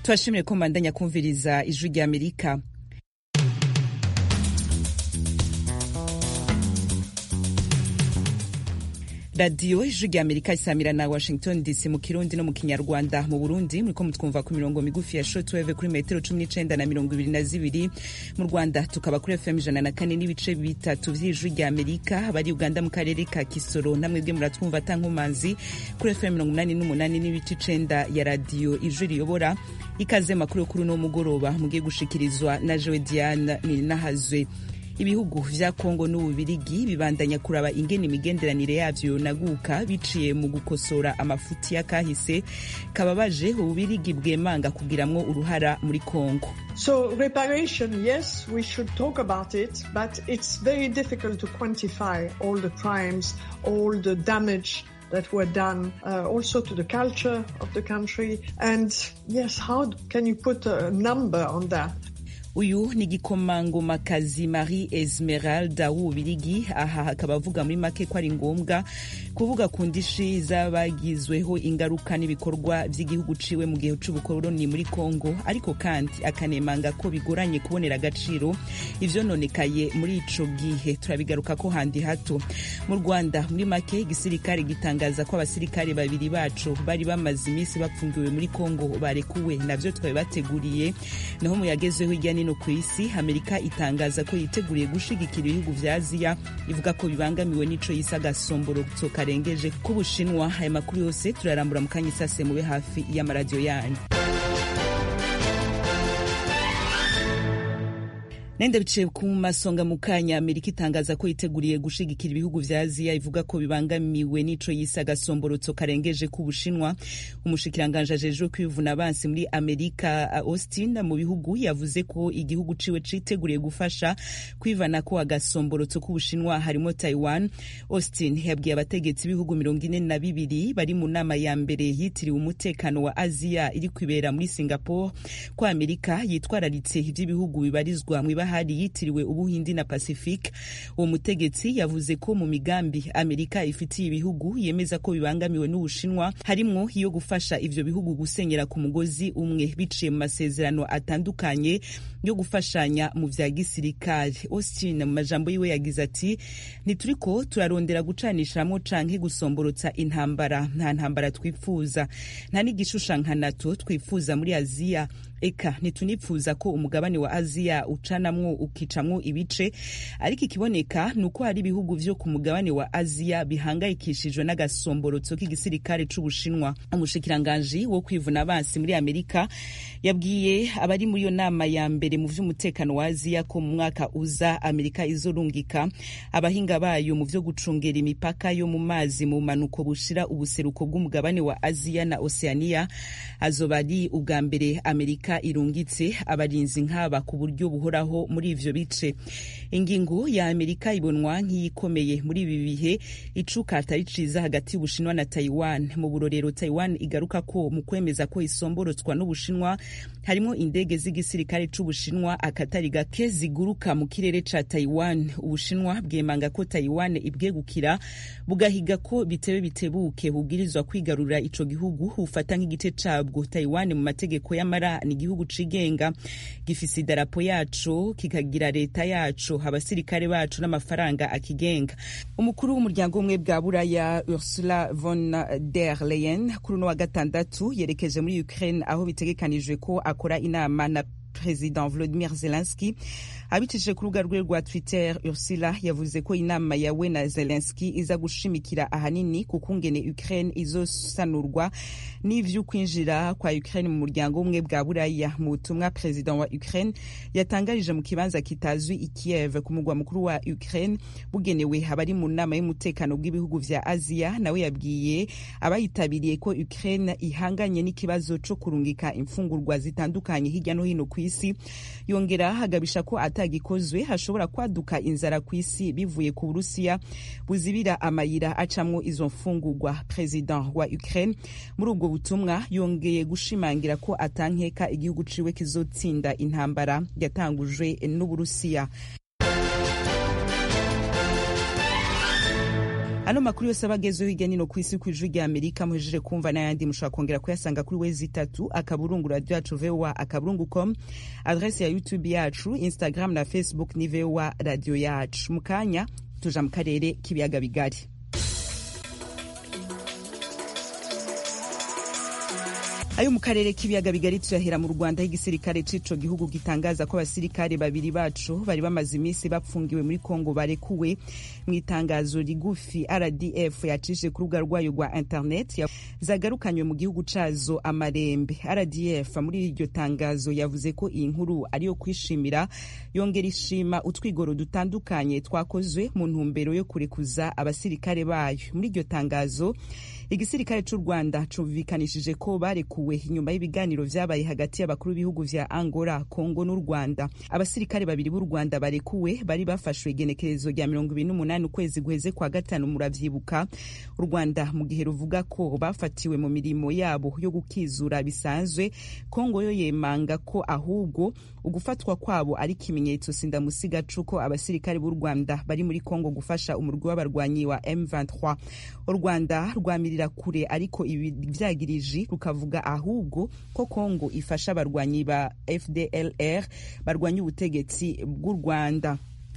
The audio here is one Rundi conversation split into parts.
tubashimire ko mbandanya kumviriza ijwi rya amerika radiyo ijwi rya amerika isamira na washington dc mu kirundi no mu kinyarwanda mu burundi muriko mutwumva ku mirongo migufi ya shortwave kuri metero cumi n'icenda na mirongo ibiri na zibiri mu rwanda tukaba kuri fm ijana na kane n'ibice bitatu vy'ijwi rya amerika abari uganda mu karere ka kisoro namwebwe muratwumva atankomanzi kuri fm mirongo umunani n'umunani n'ibice icenda ya radiyo ijwi riyobora ikaze makuru yo kuri uno mugoroba mugiye gushikirizwa na jewe diane nirinahazwe ibihugu vya kongo n'ububirigi bibandanya kuraba ingene imigenderanire yavyo naguka biciye mu gukosora amafuti y'akahise kababaje ububirigi bwemanga kugiramwo uruhara muri kongo So reparation, yes, we should talk about it, but it's very difficult to quantify all the crimes, all the damage that were done uh, also to the culture of the country. And yes, how can you put a number on that? uyu ni igikomangomakazi marie esmeralda w'ububirigi aha hakaba avuga muri make ko ari ngombwa kuvuga ku ndishi z'abagizweho ingaruka n'ibikorwa vy'igihugu ciwe mu gihe c'ubukoroni muri kongo ariko kandi akanemanga ko bigoranye kubonera agaciro ivyononekaye muri ico gihe turabigaruka ko handi hato mu rwanda muri make igisirikare gitangaza ko abasirikare babiri bacu bari bamaze imisi bapfungiwe muri kongo barekuwe navyo twari bateguriye naho mu yagezeho hirya nino ku isi amerika itangaza ko yiteguriye gushigikira ibihugu vya aziya ivuga ko bibangamiwe n'ico yise agasomborotso karengeje k'ubushinwa aya makuru yose turarambura mu kanya isase mube hafi y'amaradiyo yanyu nenda biciye ku masonga mu kanya amerika itangaza ko yiteguriye gushigikira ibihugu vya aziya ivuga ko bibangamiwe n'ico yise agasomborotso karengeje k'ubushinwa umushikiranganje ajejwe kwivuna abansi muri amerika austin mu bihugu yavuze ko igihugu ciwe citeguriye gufasha kwivana ko agasomborotso k'ubushinwa harimo taiwan austin yabwiye abategetsi b'ibihugu mirongo ine na bibiri bari mu nama ya mbere yitiriwe umutekano wa aziya iri kwibera muri singapore ko amerika yitwararitse ivy'ibihugu bibarizwa mw'ibaha hari yitiriwe ubuhindi na pacifique uwo mutegetsi yavuze ko mu migambi amerika ifitiye ibihugu yemeza ko bibangamiwe n'ubushinwa harimwo iyo gufasha ivyo bihugu gusenyera ku mugozi umwe biciye mu masezerano atandukanye yo gufashanya mu vya gisirikare austin mu majambo yiwe yagize ati ntituriko turarondera gucanisha hamwe canke gusomborotsa intambara nta ntambara twifuza nta n'igishusha nka nato twifuza muri aziya eka ntitunipfuza ko umugabane wa aziya ucanamwo ukicamwo ibice ariko ikiboneka ni uko hari ibihugu vyo ku mugabane wa aziya bihangayikishijwe n'agasomborotso k'igisirikare c'ubushinwa umushikiranganji wo kwivuna abansi muri amerika yabwiye abari muri iyo nama ya mbere mu vy'umutekano wa aziya ko mu mwaka uza amerika izorungika abahinga bayo mu vyo gucungera imipaka yo mu mazi mu manuko bushira ubuseruko bw'umugabane wa aziya na oceania azoba ari ubwa mbere amerika irungitse abarinzi nk'aba ku buryo buhoraho muri ivyo bice ingingo ya amerika ibonwa nk'iyikomeye muri ibi bihe icuka atari ciza hagati y'ubushinwa na taiwan mu burorero taiwan igaruka ko mu kwemeza ko isomborotswa n'ubushinwa harimwo indege z'igisirikare c'ubushinwa akatari gake ziguruka mu kirere ca taiwan ubushinwa bwemanga ko taiwan ibwegukira bugahiga ko bitebe bitebuke bubwirizwa kwigarurira ico gihugu bufata nk'igice cabwo taiwan mu mategeko y'amara ni igihugu cigenga gifise idarapo yaco kikagira leta yaco abasirikare bacu n'amafaranga akigenga umukuru w'umuryango umwe bwa buraya ursula von der leyen kuri uno wa gatandatu yerekeje muri ukraine aho bitegekanijwe ko akora inama na president volodimir zelenski abicishije ku rubuga rwe rwa twitter ursula yavuze ko inama yawe na zelenski iza gushimikira ahanini ku kungene ukraine izosanurwa n'ivy'ukwinjira kwa ukraine mu muryango umwe bwa buraya mu butumwa president wa ukraine yatangarije mu kibanza kitazwi i kiev ku mugwa mukuru wa ukraine bugenewe abari mu nama y'umutekano bw'ibihugu vya aziya nawe yabwiye abayitabiriye ko ukraine ihanganye n'ikibazo co kurungika imfungurwa zitandukanye hirya no hino ku isi yongera hagabisha ko atagikozwe hashobora kwaduka inzara ku isi bivuye ku burusiya buzibira amayira acamwo izo mfungurwa president wa ukraine muri ubwo butumwa yongeye gushimangira ko atankeka igihugu ciwe kizotsinda intambara yatangujwe n'uburusiya ano makuru yose aba agezeho hirya nino ku isi ku ijwi rya amerika muhejeje kumva n'ayandi mushobora kongera kuyasanga kuri wezi itatu akaburungu radio yacu voa akaburungu com adrese ya youtube yacu instagram na facebook ni voa radio yacu mu kanya tuja mu karere k'ibiyaga bigari ayo mu karere k'ibiyaga bigari tuyahera mu rwanda aho igisirikare c'ico gihugu gitangaza ko abasirikare babiri bacu bari bamaze iminsi bapfungiwe muri kongo barekuwe mu itangazo rigufi rdf yacishije ku rubuga rwayo rwa internet zagarukanywe mu gihugu cazo amarembe rdf muri iryo tangazo yavuze ko iyi nkuru ariyo kwishimira yongera ishima utwigoro dutandukanye twakozwe mu ntumbero yo kurekuza abasirikare bayo muri iryo tangazo igisirikare c'u rwanda cumvikanishije ko barekuwe inyuma y'ibiganiro vyabaye hagati y'abakuru b'ibihugu vya angola kongo n'u rwanda abasirikare babiri b'u rwanda barekuwe bari bafashwe igenekerezo rya mirongo ibiri n'umunani ukwezi guheze kwa gatanu muravyibuka u rwanda mu gihe ruvuga ko bafatiwe mu mirimo yabo yo gukizura bisanzwe kongo yo yemanga ko ahubwo ugufatwa kwabo ari ikimenyetso sindamusiga c'uko abasirikare b'u rwanda bari muri kongo gufasha umurwi w'abarwanyi wa m23 u rwanda rwamirira kure ariko ibi vyagiriji rukavuga ahubwo ko kongo ifasha abarwanyi ba fdlr barwanya ubutegetsi bw'u rwanda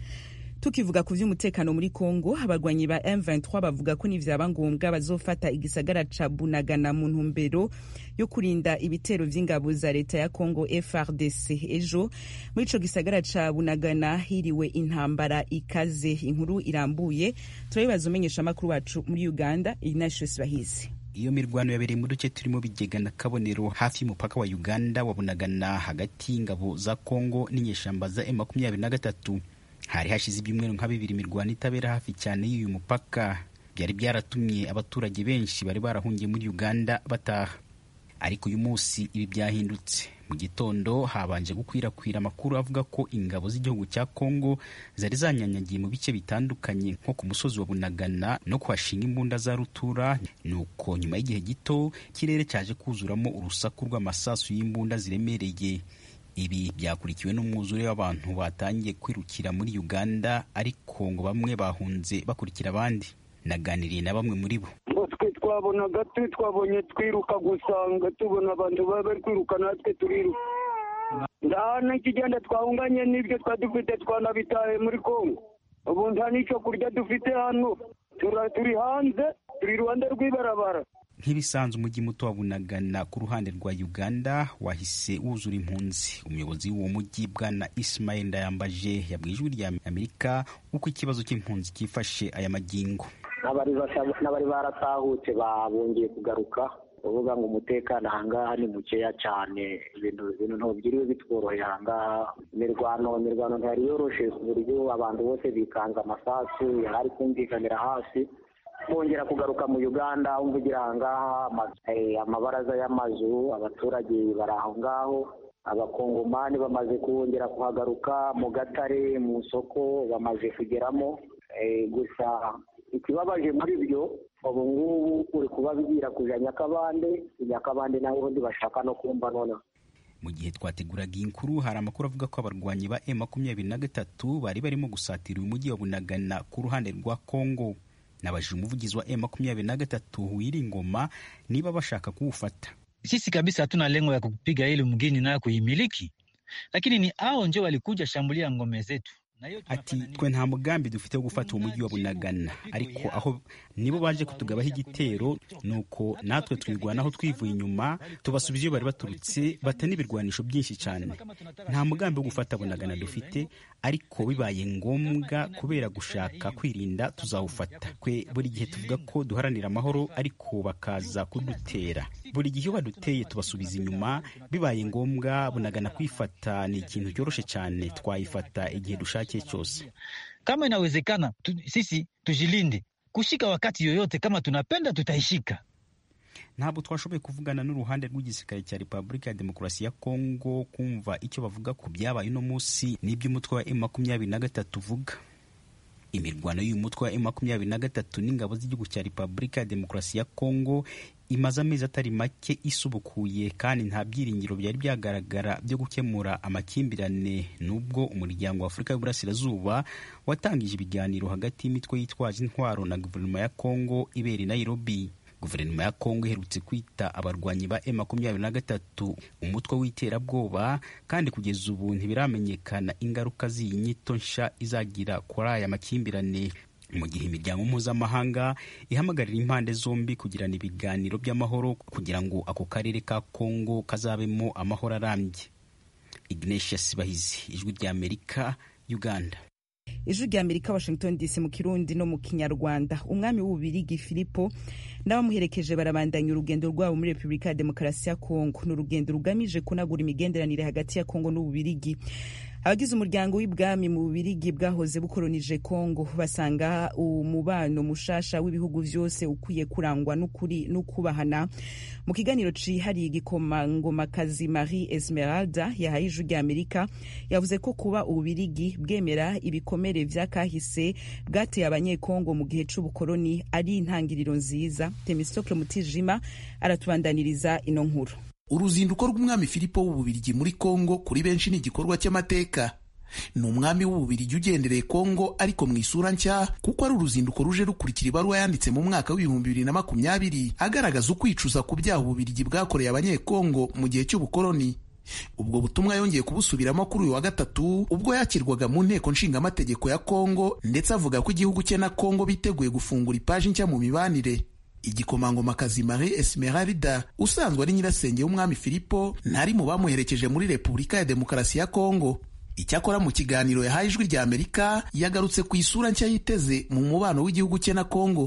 tukivuga ku vy'umutekano muri Kongo abarwanyi ba M23 bavuga ko nivyaba ngombwa bazofata igisagara ca Bunagana mu ntumbero yo kurinda ibitero vy'ingabo za leta ya Kongo FRDC ejo muri ico gisagara ca Bunagana hiriwe intambara ikaze inkuru irambuye turabibaza umenyesha amakuru wacu muri Uganda Ignatius Bahizi iyo mirwano yabereye mu duce turimo bigega na kabonero hafi y'umupaka wa uganda wabunagana hagati y'ingabo za kongo n'inyeshamba za m makumyabiri na gatatu hari hashize ibyumweru nka bibiri imirwano itabera hafi cyane y'uyu mupaka byari byaratumye abaturage benshi bari barahungiye muri uganda bataha ariko uyu munsi ibi byahindutse mu gitondo habanje gukwirakwira amakuru avuga ko ingabo z'igihugu cya kongo zari zanyanyagiye mu bice bitandukanye nko ku musozi wa bunagana no kuhashinga imbunda za rutura nuko nyuma y'igihe gito ikirere cyaje kuzuramo urusaku rw'amasasu y'imbunda ziremereye ibi byakurikiwe n'umwuzure w'abantu batangiye kwirukira muri uganda ariko ngo bamwe bahunze bakurikira abandi naganiriye na bamwe muri bo twe twabonaga twe twabonye twiruka gusanga tubona abantu baba bari kwiruka natwe turiruka nta n'ikigenda twahunganye n'ibyo twari dufite twanabitaye muri kongo ubu nta n'icyo kurya dufite hano turi hanze turi iruhande rw'ibarabara nk'ibisanzwe umujyi muto wa bunagana ku ruhande rwa uganda wahise wuzura impunzi umuyobozi w'uwo mujyi bwana ismail ndayambaje yabwiye ijwi rya amerika uko ikibazo cy'impunzi cyifashe aya magingo n'abari baratahutse babongeye kugaruka uvuga ngo umutekano ahangaha ni mukeya cyane ibintu ibintu ntibyiriwe bitworoheye ahangaha imirwano imirwano ntiyari yoroshe ku buryo abantu bose bikanze amasasu yari ari kumvikanira hasi bongera kugaruka mu uganda wumva ugira ahangaha amabaraza y'amazu abaturage bari aho ngaho abakongomani bamaze kongera kuhagaruka mu gatare mu isoko bamaze kugeramo gusa ikibabaje muri byo ubu ngubu uri kubabwira kuja nyakabande nyakabande naho ubundi bashaka no kumva noneho mu gihe twateguraga iyi nkuru hari amakuru avuga ko abarwanyi ba M makumyabiri na gatatu bari barimo gusatira uyu mujyi wa Bunagana ku ruhande rwa Kongo nabajije umuvugizi wa M makumyabiri na gatatu Wiringoma niba bashaka kuwufata. Sisi kabisa hatuna lengo ya kupiga ili mgini nayo kuimiliki, lakini ni hao ndio walikuja shambulia ngome zetu. ati twe nta mugambi dufite wo gufata uwo mujyi wa bunagana ariko aho nibo baje kutugabaho igitero nuko natwe twirwanaho twivuye inyuma tubasubiza iyo bari baturutse bata n'ibirwanisho byinshi cyane nta mugambi wo gufata bunagana dufite ariko bibaye ngombwa kubera gushaka kwirinda tuzawufata twe buri gihe tuvuga ko duharanira amahoro ariko bakaza kudutera buri gihe iyo baduteye tubasubiza inyuma bibaye ngombwa bunagana kwifata ni ikintu cyoroshye cyane twayifata igihe dushakiye cyose kama inawezekana tu, sisi tujilinde kushika wakati yoyote kama tunapenda tutaishika ntabwo twashoboye kuvugana n'uruhande rw'igisirikare cya repubulika ya demokarasi ya kongo kumva icyo bavuga ku byabaye uno munsi n'iby'umutwe wa m makumyabiri na gatatu uvuga imirwano y'uyu mutwe wa M makumyabiri na gatatu n'ingabo z'igihugu cya Repubulika ya Demokarasi ya Kongo imaze amezi atari make isubukuye kandi nta byiringiro byari byagaragara byo gukemura amakimbirane n'ubwo umuryango wa Afurika y'Uburasirazuba watangije ibiganiro hagati y'imitwe yitwaje intwaro na guverinoma ya Kongo ibera i Nairobi guverinoma ya kongo iherutse kwita abarwanyi ba M makumyabiri na gatatu umutwe w'iterabwoba kandi kugeza ubu ntibiramenyekana ingaruka z'iyi nyito nsha izagira kuri aya makimbirane mu gihe imiryango mpuzamahanga ihamagarira impande zombi kugirana ibiganiro by'amahoro kugira ngo ako karere ka kongo kazabemo amahoro arambye ignatius bahizi ijwi ry'amerika uganda ijwi rya amerika washington dc mu kirundi no mu kinyarwanda umwami w'ububirigi filipo n'abamuherekeje barabandanya urugendo rwabo muri repubulika ya demokarasi ya kongo ni urugendo rugamije kunagura imigenderanire hagati ya kongo n'ububirigi abagize umuryango w'ibwami mu bubirigi bwahoze bukolonije kongo basanga umubano mushasha w'ibihugu vyose ukwiye kurangwa n'ukuri n'ukubahana mu kiganiro cihariye igikomangomakazi marie esmeralda yahaye ijwi rya amerika yavuze ko kuba ububirigi bwemera ibikomere vy'akahise bwateye abanyekongo mu gihe c'ubukoloni ari intangiriro nziza temistokle mutijima aratubandaniriza ino nkuru uruzinduko rw'umwami filipo w'ububirigi muri kongo kuri benshi ni igikorwa cy'amateka ni umwami w'ububirigi ugendereye kongo ariko mu isura nshya kuko ari uruzinduko ruje rukurikira ibaruwa yanditse mu mwaka w'ibihumbi bibiri na makumyabiri agaragaza ukwicuza ku byaha ububirigi bwakoreye abanyekongo mu gihe cy'ubukoloni ubwo butumwa yongeye kubusubiramo kuri uyu wa gatatu ubwo yakirwaga mu nteko nshingamategeko ya kongo ndetse avuga ko igihugu cye na kongo biteguye gufungura ipaji nshya mu mibanire igikomangomakazi marie esmeralda usanzwe ari nyirasenge w'umwami filipo ntari mu bamuherekeje muri repubulika ya demokarasi ya kongo icyakora mu kiganiro yahaye ijwi rya amerika yagarutse ku isura nshya yiteze mu mubano w'igihugu cye na kongo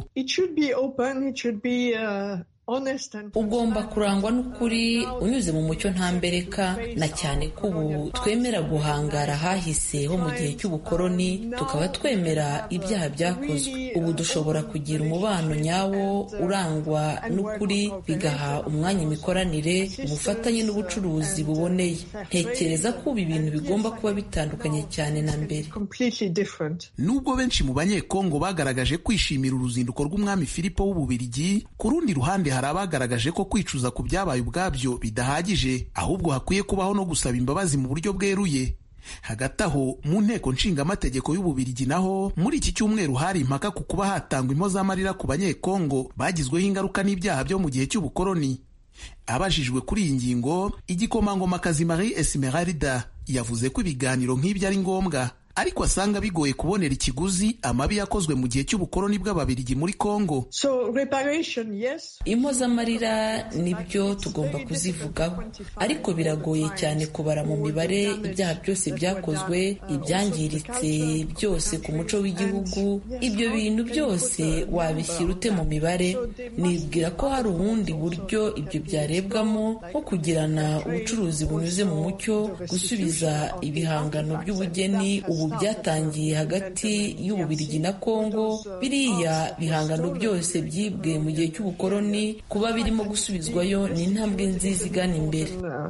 ugomba kurangwa n'ukuri unyuze mu mucyo ntambereka na cyane ko ubu twemera guhangara ahahise ho mu gihe cy'ubukoloni tukaba twemera ibyaha byakozwe ubu dushobora kugira umubano nyawo urangwa n'ukuri bigaha umwanya imikoranire ubufatanye n'ubucuruzi buboneye ntekereza ko ubu ibintu bigomba kuba bitandukanye cyane na mbere nubwo benshi mu banyekongo bagaragaje kwishimira uruzinduko rw'umwami filipo w'ububirigi ku rundi ruhande hari abagaragaje ko kwicuza ku byabaye ubwabyo bidahagije ahubwo hakwiye kubaho no gusaba imbabazi mu buryo bweruye hagati aho mu nteko nshingamategeko y'ububirigi naho muri iki cyumweru hari impaka ku kuba hatangwa impozamarira ku banyekongo bagizweho ingaruka n'ibyaha byo mu gihe cy'ubukoloni abajijwe kuri iyi ngingo igikomangomakazi marie esmeralda yavuze ko ibiganiro nk'ibyo ari ngombwa ariko asanga bigoye kubonera ikiguzi amabi yakozwe mu gihe cy'ubukoloni bw'ababirigi muri Kongo. So, reparation, yes. impozamarira nibyo tugomba kuzivugaho ariko biragoye cyane kubara mu mibare ibyaha byose byakozwe ibyangiritse byose ku muco w'igihugu ibyo bintu byose wabishyira ute mu mibare nibwira ko hari ubundi buryo ibyo byarebwamo nko kugirana ubucuruzi bunyuze mu mucyo gusubiza ibihangano by'ubugeni ubu byatangiye hagati y'ububirigi na kongo biriya bihangano byose byibwe mu gihe cy'ubukoloni kuba birimo gusubizwayo ni intambwe nziza igana imbere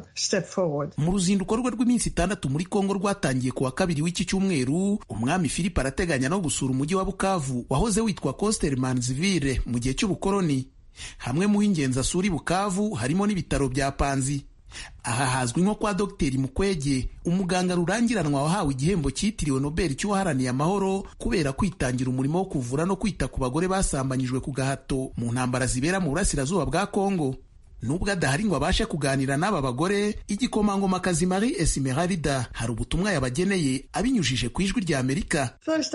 mu ruzinduko rwe rw'iminsi itandatu muri kongo rwatangiye ku wa kabiri w'iki cyumweru umwami philippe arateganya no gusura umujyi wa bukavu wahoze witwa costermanziville mu gihe cy'ubukoloni hamwe mu h'ingenzi asura i bukavu harimo n'ibitaro bya panzi aha hazwi nko kwa dogiteri mukwege umuganga rurangiranwa wahawe igihembo cyitiriwe nobel cy'uwaharaniye amahoro kubera kwitangira umurimo wo kuvura no kwita ku bagore basambanyijwe ku gahato mu ntambara zibera mu burasirazuba bwa kongo nubwo adahari ngo abashe kuganira n'aba bagore igikomangomakazi marie esmeralda hari ubutumwa yabageneye abinyujije ku ijwi rya amerika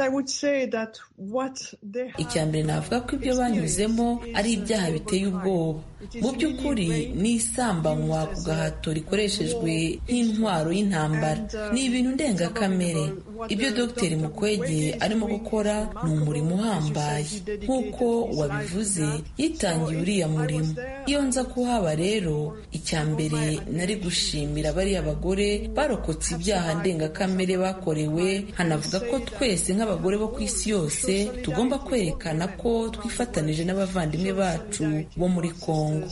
icya mbere navuga ko ibyo banyuzemo ari ibyaha biteye ubwoba mu by'ukuri ni isambanywa ku gahato rikoreshejwe nk'intwaro y'intambara ni ibintu ndengakamere ibyo dogiteri mukwege arimo gukora ni umurimo uhambaye nk'uko wabivuze yitangiye uriya murimo iyo nza kuhaba rero icya mbere nari gushimira bariya bagore barokotse ibyaha ndengakamere bakorewe hanavuga ko twese nk'abagore bo ku isi yose tugomba kwerekana ko twifatanije n'abavandimwe bacu bo muri kongo kongo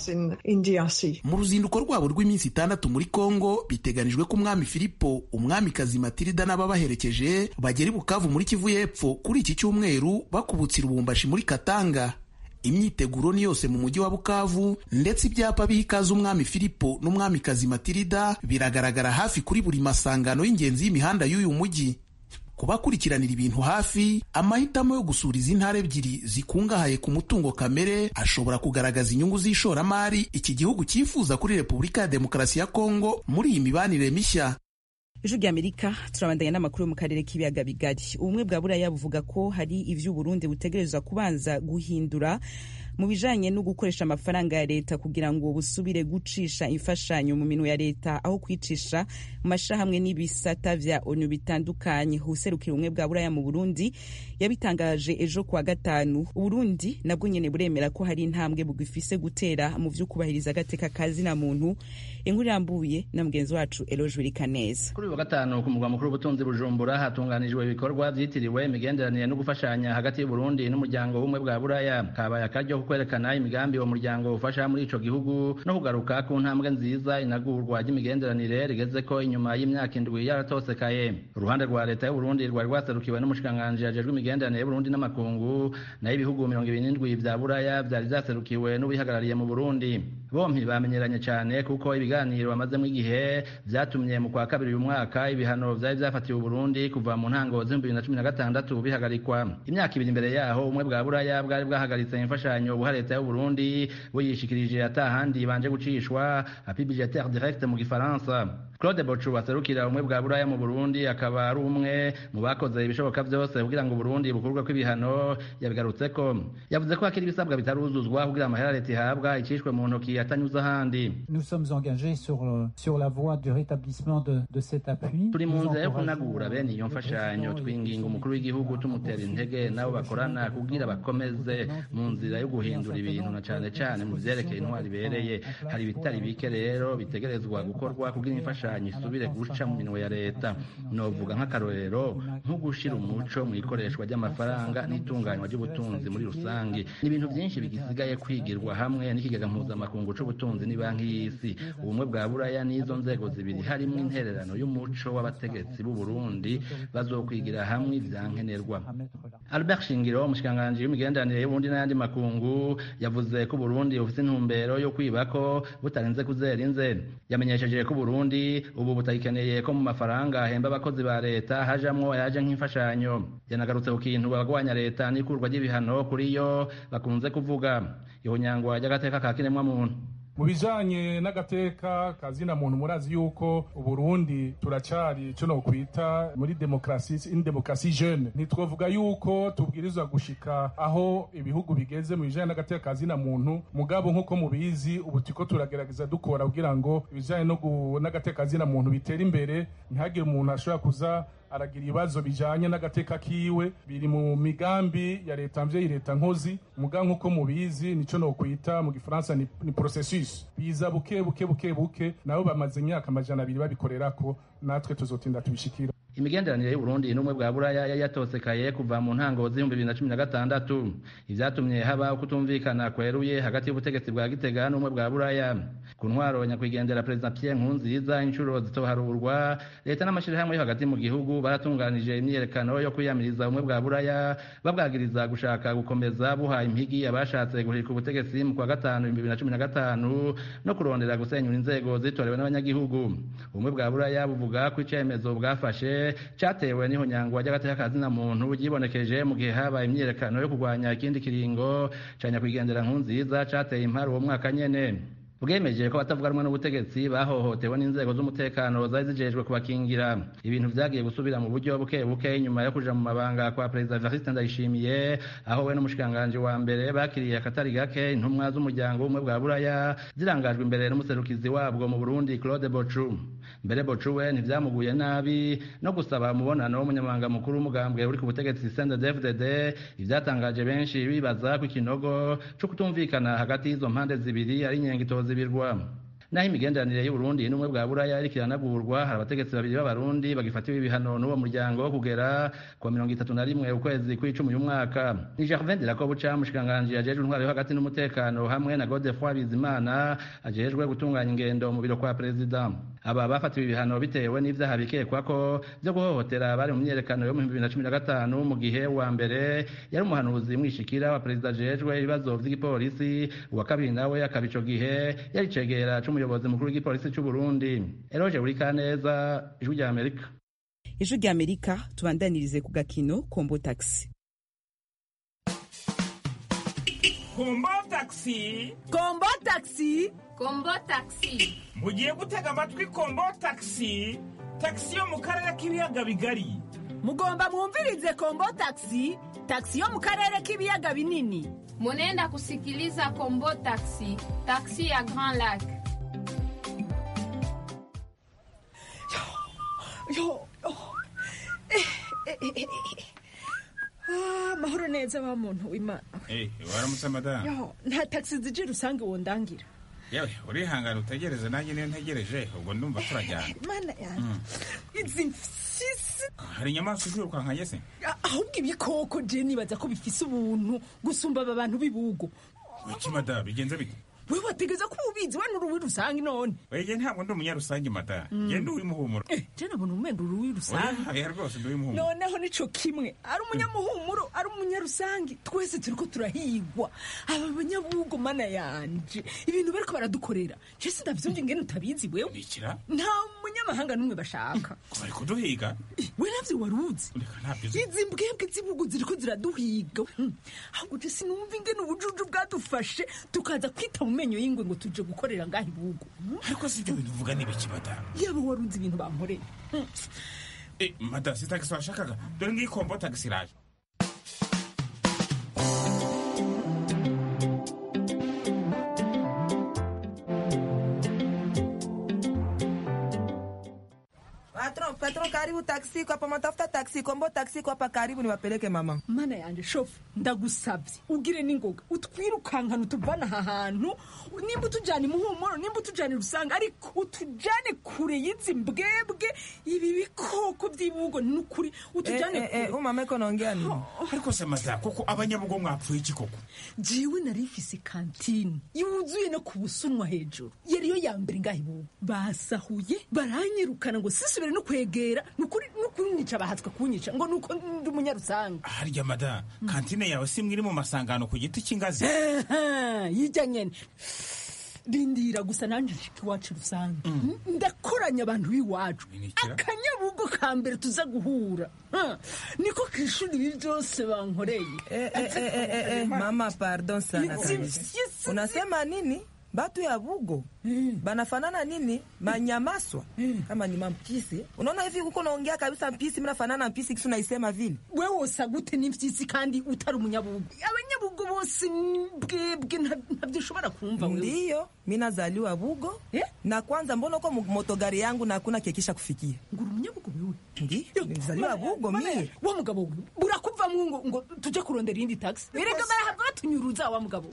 mu ruzinduko rwabo rw'iminsi itandatu muri kongo biteganijwe ko umwami filipo umwamikazi matilida n'ababaherekeje bagera i bukavu muri kivu y'epfo kuri iki cyumweru bakubutse irubumbashi muri katanga imyiteguro ni yose mu mujyi wa bukavu ndetse ibyapa biha ikaze umwami filipo n'umwamikazi matilida biragaragara hafi kuri buri masangano y'ingenzi y'imihanda y'uyu mujyi kubakurikiranira ibintu hafi amahitamo yo gusura izi ntara ebyiri zikungahaye ku mutungo kamere ashobora kugaragaza inyungu z'ishoramari iki gihugu cyifuza kuri repubulika ya demokarasi ya kongo muri iyi mibanire mishya ijwi ry'amerika turabandanya n'amakuru yo mu karere k'ibiyaga bigari ubumwe bwa buraya buvuga ko hari ivyo uburundi butegerezwa kubanza guhindura mu bijanye no gukoresha amafaranga ya leta kugira ngo busubire gucisha imfashanyo mu minwe ya leta aho kwicisha mu mashirahamwe n'ibisata vya onu bitandukanye userukira ubumwe bwa buraya mu burundi yabitangaje ejo kuwa gatanu uburundi nabwo nyene buremera ko hari intambwe bugifise gutera mu vyo kubahiriza agateka kazina muntu inkuru irambuye na mugenzi wacu eloge wirikaneza kuri uyu wa gatanu ku murwa mukuru w'ubutunzi bujumbura hatunganijwe ibikorwa vyitiriwe imigenderanire no gufashanya hagati y'uburundi n'umuryango w'ubumwe bwa buraya kabaye akaryo kwerekana imigambi uwo muryango ufasha muri ico gihugu no kugaruka ku ntambwe nziza inagurwa ry'imigenderanire rigeze ko inyuma y'imyaka indwi yaratosekaye uruhande rwa leta y'uburundi rwari rwaserukiwe n'umushikiranganji ajejwe imigenderanire y'uburundi n'amakungu nayo ibihugu mirongo ibiri n'indwi vya buraya vyari vyaserukiwe n'ubihagarariye mu burundi bompi bamenyeranye cane kuko ibiganiro bamazemwo igihe vyatumye mu kwa kabiri uyu mwaka ibihano vyari vyafatiwe uburundi kuva mu ntango z'ibihumbi bibiri na cumi na gatandatu bihagarikwa imyaka ibiri imbere yaho ubumwe bwa buraya bwari bwahagaritse imfashanyo buha leta y'uburundi buyishikirije atahandi banje gucishwa api budgetaire direct mu gifaransa claude bocu aserukira ubumwe bwa buraya mu burundi akaba ari umwe mu bakoze ibishoboka vyose kugira ngo uburundi bukurwe kw'ibihano yabigarutseko yavuze ko hakiri ibisabwa bitaruzuzwa kugira amahera leta ihabwa icishwe mu ntoki atanyuze ahandi nous sommes engagés sur, sur la voie du rétablissement de, de cet appui turi mu nzira yo kunagura bene iyo mfashanyo twinginga umukuru w'igihugu tumutera intege nabo bakorana kugira bakomeze mu nzira yo guhindura ibintu na cane cane mu vyerekeye intwari ibereye hari ibitari bike rero bitegerezwa gukorwa kugira imfashanyo isubire guca mu minwe ya leta novuga nk'akarorero nko gushira umuco mu ikoreshwa ry'amafaranga n'itunganywa ry'ubutunzi muri rusange ni ibintu vyinshi bigisigaye kwigirwa hamwe n'ikigega mpuzamakungu c'ubutunzi ni banki y'isi ubumwe bwa buraya n'izo nzego zibiri harimwo intererano y'umuco w'abategetsi b'u Burundi bazokwigira hamwe ivyankenerwa Albert Shingiro umushikiranganji w'imigenderanire y'Uburundi n'ayandi makungu yavuze ko Burundi bufite intumbero yo kwibako butarenze kuzera inze yamenyesheje ko Burundi ubu butagikeneye ko mu mafaranga ahemba abakozi ba leta hajamwo ayaje nk'imfashanyo yanagarutse ku kintu abagwanya leta n'ikurwa ry'ibihano kuri yo bakunze kuvuga ihonyangwa ry'agateka ka kiremwamuntu mu bijanye n'agateka kazina muntu murazi yuko uburundi turacari ico nokwita muri demokrasi in demokrasi jeune ntitwovuga yuko tubwirizwa gushika aho ibihugu bigeze mu bijanye n'agateka kazina muntu mugabo nk'uko mubizi ubu turiko turagerageza dukora kugira ngo ibijanye n'agateka kazina muntu bitere imbere ntihagire umuntu ashobora kuza aragira ibibazo bijanye n'agateka kiwe biri mu migambi ya leta mvyeyi leta nkozi muga nk'uko mubizi nico nokwita mu gifaransa ni, ni processus biza buke buke buke buke nabo bamaze imyaka amajana abiri babikorerako natwe tuzotinda tubishikira imigenderanire y'uburundi n'ubumwe bwa buraya yari yatosekaye kuva mu ntango z'ibihumbi bibiri na cumi na gatandatu ivyatumye haba ukutumvikana kweruye hagati y'ubutegetsi bwa gitega n'ubumwe bwa buraya ku ntwaro nyakwigendera perezida pierre nkurunziza inshuro zitoharurwa leta n'amashirahamwe yo hagati mu gihugu baratunganije imyiyerekano yo kwiyamiriza ubumwe bwa buraya babwagiriza gushaka gukomeza buha impigi abashatse guhirika ubutegetsi mu kwa gatanu ibihumbi bibiri na cumi na gatanu no kurondera gusenyura inzego zitorewe n'abanyagihugu ubumwe bwa buraya buvuga ko icemezo bwafashe cyatewe n'ihonyangwa ry'agateka kazina muntu ryibonekeje mu gihe habaye imyiyerekano yo kurwanya ikindi kiringo ca nyakwigendera nkunziza cateye impari uwo mwaka nyene bwemeje ko abatavuga rumwe n'ubutegetsi bahohotewe n'inzego z'umutekano zari zijejwe kubakingira ibintu vyagiye gusubira mu buryo buke buke inyuma yo kuja mu mabanga kwa perezida Evariste Ndayishimiye aho we n'umushikanganje wa mbere bakiriye akatari gake intumwa z'umuryango w'ubumwe bwa buraya zirangajwe imbere n'umuserukizi wabwo mu Burundi Claude Bochu mbere Bochu we ntivyamuguye nabi no gusaba umubonano w'umunyamabanga mukuru w'umugambwe uri ku butegetsi CNDD-FDD ivyatangaje benshi bibaza ko ikinogo co kutumvikana hagati y'izo mpande zibiri ari inyengitozi zibirwa naho imigenderanire y'uburundi n'ubumwe bwa buraya iriko iranagurwa hari abategetsi babiri b'abarundi bagifatiwe ibihano n'uwo muryango kugera ku mirongo itatu na rimwe ukwezi kw'icumi uyu mwaka ni gervin de lakobuca umushikiranganji ajejwe intwaro yo hagati n'umutekano hamwe na godefroi bizimana ajejwe gutunganya ingendo mu biro kwa perezida aba bafatiwe ibihano bitewe n'ivyaha bikekwa ko vyo guhohotera bari mu myiyerekano yo mu bibiri na cumi na gatanu mu gihe uwa mbere yari umuhanuzi mwishikira wa perezida ajejwe ibibazo vy'igipolisi uwa kabiri nawe akaba ico gihe yari cegera c'umuyobozi mukuru w'igipolisi c'uburundi eroje burikaneza ijwi rya amerika ijwi rya amerika tubandanirize ku gakino kombo taxi kombo taxi kombo taxi kombo taxi mugiye gutega amatwi kombo taxi taxi yo mu karere k'ibiyaga bigari mugomba mwumvirize kombo taxi taxi yo mu karere k'ibiyaga binini munenda kusikiliza kombo taxi taxi ya grand lac yo oh. eh, eh, eh, eh. Ah, mahoro neza wa muntu w'imana Eh, waramutse madamu yo nta taxi zije rusange wondangira yewe urihangana utegereze nanjye niyo ntegereje ubwo ndumva turajyana mana yanjye izi mfyisi hari inyamaswa izirukankanye se ahubwo ibikoko je nibaza ko bifise ubuntu gusumba aba bantu b'ibugo iki madamu bigenze bite wewe wategeza ko ubizi we n'uruwi rusange none wege ntabwo ndi umunyarusange madamu Mm. genda uw'imuhumuro je nabona umwenda uruwi rusange oya rwose ndi uw'imuhumuro noneho nico kimwe ari umunyamuhumuro ari umunyarusange twese turiko turahigwa aba banyabugo mana yanje ibintu bariko baradukorera je sindavyumva ingene utabizi wewe ikira nta munyamahanga n'umwe bashaka bari kuduhiga we navyo waruzi reka ntabyo uzi izi mbwebwe z'ibugu ziriko ziraduhiga Hmm. ahubwo je sinumva ingene ubujuju bwadufashe tukaza kwita mu menyo y'ingwe ngo tuje gukorera ngaho ibugu ariko si ibyo bintu uvuga n'ibiki madamu yaba waruzi ibintu bankoreye Hmm. Eh, madamu si tagisi washakaga dore ngiyi kombo tagisi iraje Patron, patron, karibu taksi kwa hapa, matafuta taksi, kombo taksi kwa hapa, karibu niwapeleke mama. mana yanje shofu ndagusabye ugire n'ingoga utwirukankana utuvana aha hantu nimba utujyana imuhumuro nimba utujyana rusanga ariko utujyane kure y'izi mbwebwe ibi bikoko by'ibugo ni ukuri utujyane Eh, eh, eh, umama iko naongea nini? ariko se madamu koko abanyabugo mwapfuye iki koko jiwe nari mfise kantine yuzuye no ku busunwa hejuru yariyo ya mbere ngaho ibugo basahuye baranyirukana ngo sisubire no kwegera ni ukuri ni ukuri nyica bahatswe kunyica ngo ni uko ndi umunyarusange harya madamu kantine yawe si imwe iri mu masangano ku giti cy'ingazi yijya nyene rindira gusa nanjye nshika iwacu rusange ndakoranya abantu b'iwacu akanyabugo ka mbere tuza guhura Ha, niko ku ishuri ibi byose bankoreye Eh, eh, eh, eh, eh, eh, mama pardon sana Hizi kabisa. mfyisi- Unasema nini? Batu ya Bugo banafanana nini? Manyamaswa kama ni mampisi. Unaona hivi huko naongea kabisa mpisi, mnafanana mpisi, kisu naisema vile. wewe wosa gute n'imfyisi kandi utari umunyabugo abanyabugo bose ni bwebwe nta- ntabyo ushobora kumva wewe Ndiyo, mi nazaliwa Bugo na kwanza, mbona uko mu- motogari yangu na hakuna kekisha kufikia? ngura umunyabugo wewe Ndiyo, nilizaliwa Bugo mie. wa mugabo we burakuvamwo ngo ngo tuje kurondera iyindi taxi erega barahava batunyuruza wa mugabo we.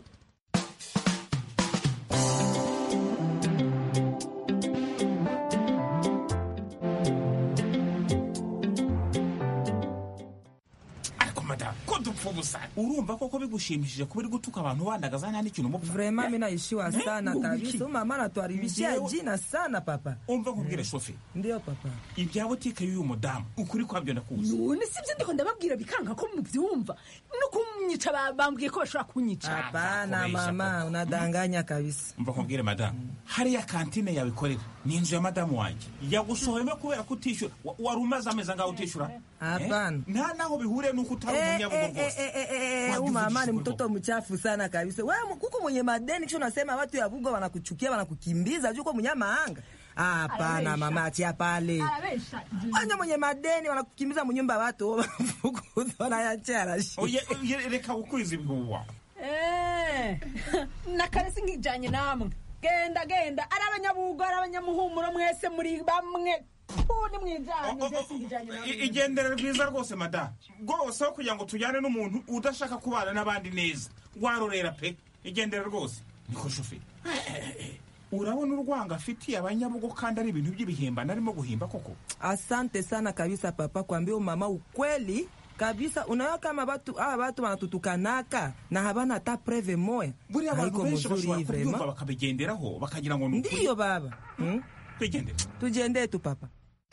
ariko madamu ko dupfa ubusa urumva koko bigushimishije kuba uri gutuka abantu bandagaza nta n'ikintu umupfa Vrema mi naishiwa Eh, sana ngo kabisa. wiki. Huyu mama anatuharibishia Ndiyo. jina sana papa. umva nkubwire shofe Ndiyo papa. ibya butike y'uyu mudamu ukuri kwabyo ndakuzi none sibyo ndiko ndababwira bikanka ko mubyumva no kunyica ba- bambwiye ko bashobora kunyica Hapana mama, unadanganya kabisa. umva nkubwire madamu hariya kantine yawe ikorera ni inzu ya madamu wanjye yagusohoyemo kubera ko utishyura Wa- wari umaze amezi angahe utishyura Hapana. Eh? nta naho bihuriye n'uko utari Eh, umunyabugo eh, rwose eh, eh, eh, Wajua huyu mama ni vizuri mtoto mchafu sana kabisa. Wewe kuku mwenye madeni kisha unasema watu ya Bugo wanakuchukia wanakukimbiza juu kwa mnyama anga. Hapana Arabesha. mama, achia pale. arabesha Wanya mwenye madeni wanakukimbiza munyumba ya watu wanafukuza wanayachia rashi. Oye, oye, reka gukwiza ibihuha Eh, nakare singijanye namwe genda genda ari abanyabugo ari abanyamuhumuro mwese muri bamwe ni mwijanye je singijanye namwe I- igendere rwiza rwose madamu rwose aho kugira ngo tujyane n'umuntu udashaka kubana n'abandi neza warorera pe igendere rwose niko shoferi urabona urwanga afitiye abanyabugo kandi ari ibintu by'ibihimbano arimo guhimba koko asante sana kabisa papa kuambia mama ukweli kabisa unaona kama batu hawa batu wanatutukanaka na habana hata preve moya buriya abantu Haiko benshi mzuri bashobora hii kubyumva vrema. bakabigenderaho bakagira ngo ni ukuri ndiyo baba hmm? twigendere tujende tu papa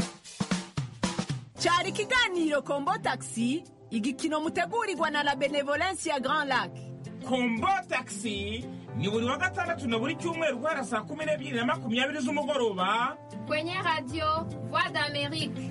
cyari ikiganiro kombo taxi igikino mutegurirwa na la benevolence ya grand lac kombo taxi ni buri wa gatandatu na buri cyumweru guhera saa kumi n'ebyiri na makumyabiri z'umugoroba Kwenye radio Voix d'Amérique.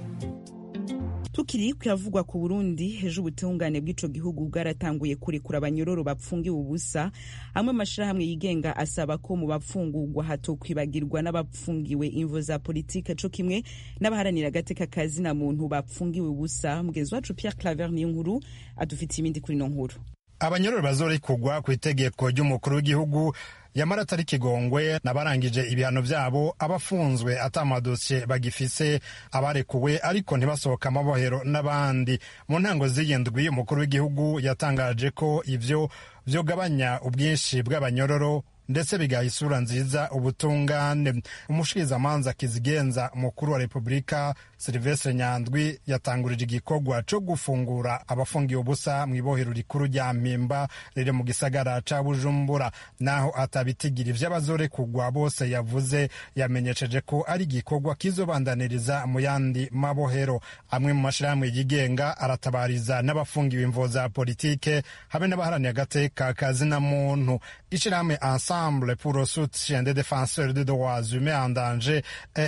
tukiri kuyavugwa ku burundi ejo ubutungane bw'ico gihugu bwaratanguye kurekura abanyororo bapfungiwe ubusa amwe amashirahamwe yigenga asaba ko mu bapfungurwa hatokwibagirwa n'abapfungiwe imvo za politike co kimwe n'abaharanira agateka kazi na muntu bapfungiwe ubusa mugenzi wacu pierre claver niyo nkuru adufitiye ibindi kuri ino nkuru abanyororo bazorekurwa ku itegeko ry'umukuru w'igihugu yamara atari kigongwe n'abarangije ibihano byabo abafunzwe atamadosiye bagifise abarekuwe ariko ntibasohoka amabohero n'abandi mu ntango z'iyindwi umukuru w'igihugu yatangaje ko ivyo vyogabanya ubwinshi bw'abanyororo ndetse bigaha isura nziza ubutungane umushikirizamanza kizigenza umukuru wa repubulika silivestre nyandwi yatangurije igikorwa co gufungura abafungiye ubusa mu ibohero rikuru rya mpimba riri mu gisagara ca bujumbura naho atabitigira ivy'abazorekurwa bose yavuze yamenyesheje ko ari igikorwa kizobandaniriza mu yandi mabohero amwe mu mashirahamwe yigenga aratabariza n'abafungiwe imvo za politike hamwe n'abaharaniye agateka kazina muntu ishirahamwe ensemble pour le soutien des défenseurs des droits humains en danger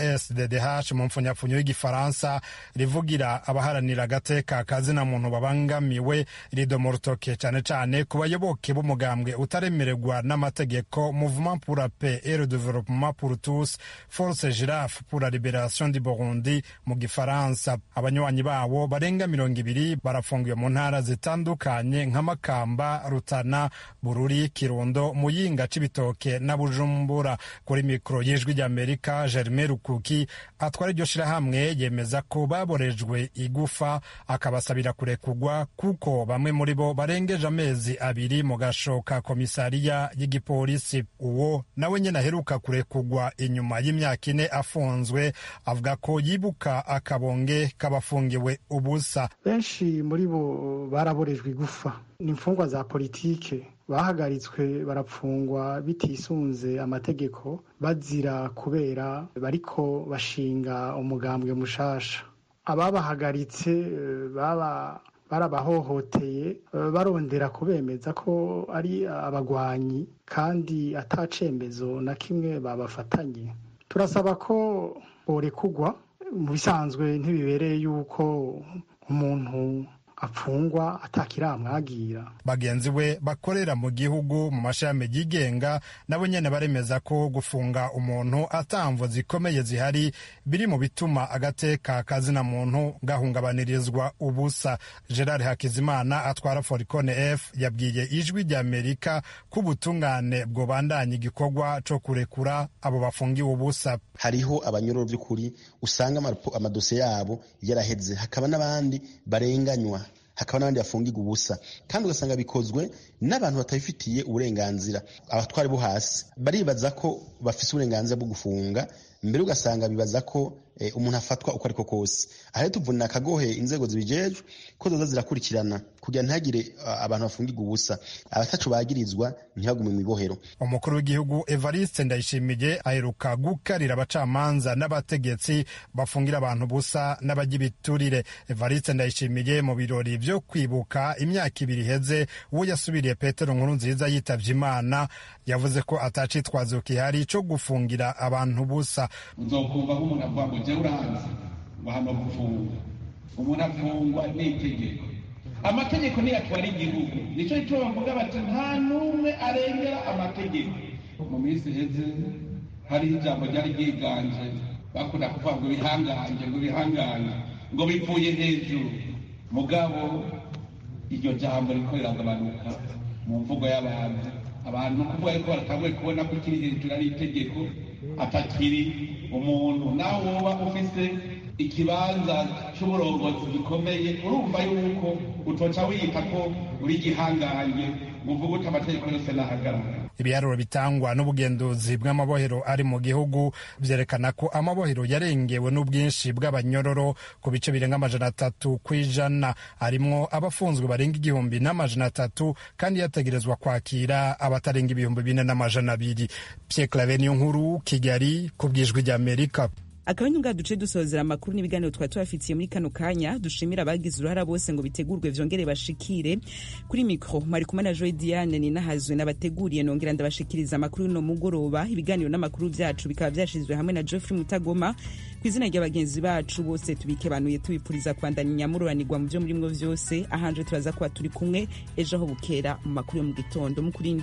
esddh mu mpfunyapfunyo y'igifaransa rivugira abaharanira agateka kazina muntu babangamiwe rido rutoke cyane cyane ku bayoboke b'umugambwe utaremererwa n'amategeko mouvement pour la paix et le développement pour tous force girafe pour la libération du burundi mu gifaransa abanywanyi babo barenga mirongo ibiri barafungiwe mu ntara zitandukanye nka makamba rutana bururi kirundo muyinga cibitoke na bujumbura kuri mikoro y'ijwi ry'amerika germain rukuki atwara iryo shirahamwe yemeza ko baborejwe igufa akabasabira kurekugwa kuko bamwe muri bo barengeje amezi abiri mu gasho ka komisariya y'igipolisi uwo nawe nyine aheruka kurekugwa inyuma y'imyaka ine afunzwe avuga ko yibuka akabonge k'abafungiwe ubusa benshi muri bo baraborejwe igufa ni imfungwa za politike bahagaritswe barapfungwa bitisunze amategeko bazira kubera bariko bashinga umugambwe mushasha ababahagaritse eh, baba barabahohoteye eh, barondera kubemeza ko ari abagwanyi kandi atacembezo na kimwe babafatanye turasaba ko borekugwa mu bisanzwe ntibibereye yuko umuntu apfungwa atakiramwagira bagenzi we bakorera mu gihugu mu mashami yigenga nabo nyene baremeza ko gufunga umuntu atamvo zikomeye zihari biri mu bituma agateka kazina muntu gahungabanirizwa ubusa gerard hakizimana atwara foricone f yabwiye ijwi rya amerika ko ubutungane bwobandanya igikorwa co kurekura abo bafungiwe ubusa hariho abanyororo by'ukuri usanga amadosiye yabo yaraheze hakaba n'abandi barenganywa hakaba n'abandi bafungirwa ubusa kandi ugasanga bikozwe n'abantu batabifitiye uburenganzira abatwari bo hasi baribaza ko bafite uburenganzira bwo gufunga mbere ugasanga bibaza ko umuntu afatwa uko ariko kose aha tuvunira akagohe inzego zibijejwe ko zoza zirakurikirana kugira ntihagire abantu bafungirwa ubusa abatacu bagirizwa ntibagume mu ibohero umukuru w'igihugu evariste ndayishimiye aheruka gukarira abacamanza n'abategetsi bafungira abantu ubusa n'abajya ibiturire evariste ndayishimiye mu birori byo kwibuka imyaka ibiri iheze uwo yasubiriye petero nkuru nziza yitavye imana yavuze ko atacitwazo kihari co gufungira abantu ubusa uzokumva nk'umuntu avuga ngo jya uranze ngo hano gufunga umuntu afungwa n'itegeko amategeko niyo atwara igihugu nicyo cyo bavuga bati nta n'umwe arengera amategeko mu minsi iheze hariho ijambo ryari ryiganje bakunda kuvuga ngo bihangange ngo bihangange ngo bivuye hejuru mugabo iryo jambo riko riragabanuka mu mvugo y'abantu abantu kuvuga yuko baratanguye kubona ko ikiri hejuru ari itegeko atakiri umuntu nawe woba ufise ikibanza cy'uburongozi gikomeye urumva yuko utoca wiyita ko uri igihangange ngo uvuge uti amategeko yose nahagarara ibiharuro bitangwa n'ubugenduzi bw'amabohero ari mu gihugu vyerekana ko amabohero yarengewe n'ubwinshi bw'abanyororo ku bice birenga amajana atatu kw'ijana arimwo abafunzwe barenga igihumbi n'amajana atatu kandi yategerezwa kwakira abatarenga ibihumbi bine n'amajana abiri Pierre Claver niyo nkuru Kigali ku bwijwi ry'Amerika akaba ari ngaha duce dusozera amakuru n'ibiganiro twari tubafitiye muri kano kanya dushimira abagize uruhara bose ngo bitegurwe vyongere bashikire kuri mikro mwari kumwe na Joy Diane ninahazwe nabateguriye nongera ndabashikiriza amakuru no mugoroba ibiganiro n'amakuru vyacu bikaba vyashizwe hamwe na Geoffrey Mutagoma ku izina ry'abagenzi bacu bose tubikebanuye tubipuriza kwandanya inyamururanirwa mu vyo murimwo vyose ahanje turaza kuba turi kumwe ejo aho bukera mu makuru yo mu gitondo mukurinde